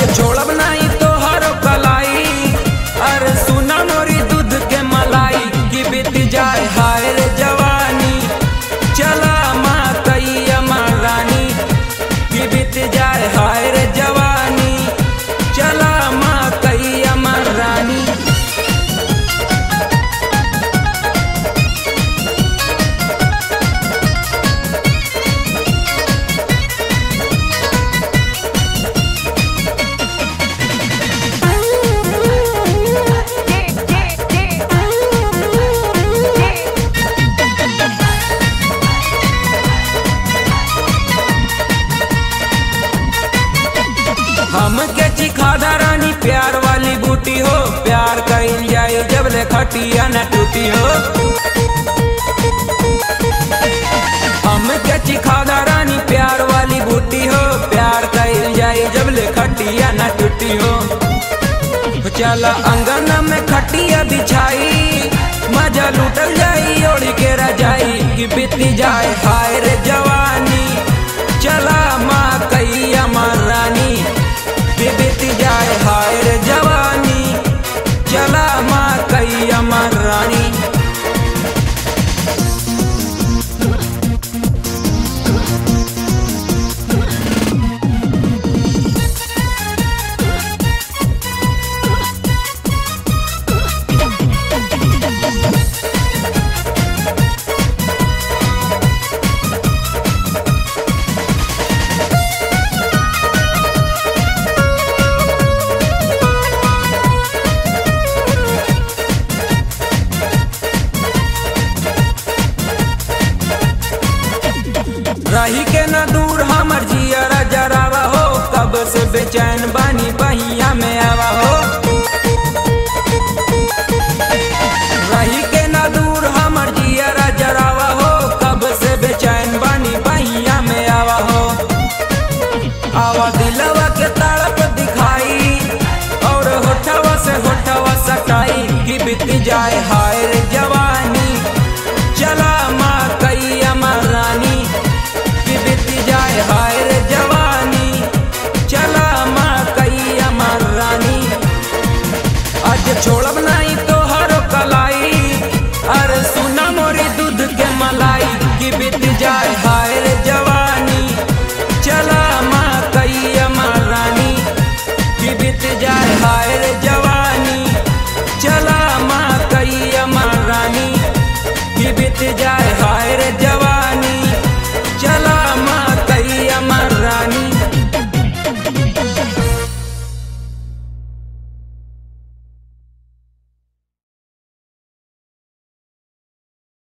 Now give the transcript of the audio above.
छोड़ब नहीं तो हर कलाई अरे सुना मोरी दूध के मलाई कि बीत जाए हाय रे जवानी चला माँ कैया माँ रानी कि बीत जाए हाय रे जवानी चला माँ कैया माँ रानी हमके चिखादा रानी प्यार वाली बूटी हो प्यार कईल जाए जब ले खटिया न टूटी हो हमके चिखादा रानी प्यार वाली बूटी हो प्यार कईल जाए जब ले खटिया न टूटी हो चला अंगन में खटिया बिछाई मजा लूटल जाई ओढ़ के रजाई कि बीती जाए हाय रे जवानी चला माँ कैया माँ रानी कि बीती जाए हाय रे जवानी चला माँ कैया माँ रानी रही के न दूर हमर जियरा जरावा हो कब से बेचैन बानी बहिया में आवा हो रही के न दूर हमर जियरा जरावा हो कब से बेचैन बानी बहिया में आवा हो आवा दिलवा के तड़प दिखाई और होठवा से होठवा सटाई कि बीत जाए हाय रे